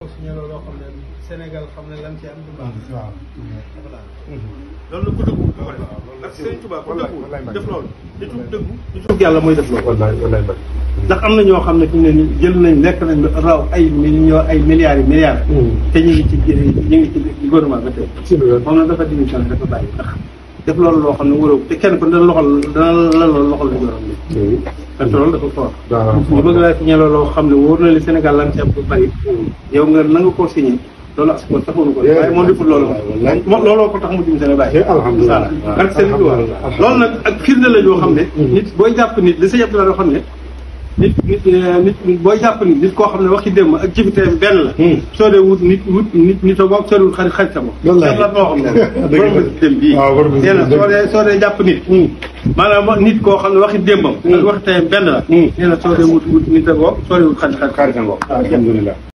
signé loo xam ne Sénégal xam ne lan ci am du baax. waaw. loolu la ku dëggu ko def ndax Sëriñ Tuubaa ku dëggu def loolu nitu dëggu nitu yàlla mooy def loolu wallaay wallaay mbay. ndax am na ñoo xam ne fi mu ne nii jël nañ lekk nañ lu raw ay millions ay milliards yi milliards te ñu ngi ci ñu ngi ci gouvernement ba tey ci lu wér. moom nag dafa démission dafa bàyyi ndax def loolu loo xam ne wóoroo te kenn ko dana loxol dana la loolu loxol la jorom ni te loolu dafa fort waaw ñu bëgg laa signé loo xam ne wóor na li Sénégal lan ci am bu bari yow nga na nga koo signé loolu as ko taxoon ko waaye moom deful loolu moom looloo ko tax mu dim seen bàyyi alhamdulilah ak seen i loolu nag ak firnde la yoo xam ne nit booy jàpp nit li sa yëpp la yoo xam ne nit nit nit booy jàpp nit nit koo xam ne waxi démb ak jëfiteem benn la soo dee wut nit wut nit nit a boog soo dee wut xarit xarit sa bopp Wallaay. la moo xam ne Dëgg la. borom dem bii waaw borom nee na dëgg soo dee soo dee jàpp nit maanaam nit koo xam ne waxi démbam ak waxi teyam benn la nee na soo dee wut wut nit a boog soo dee wut xarit xarit xarit nga alhamdulilah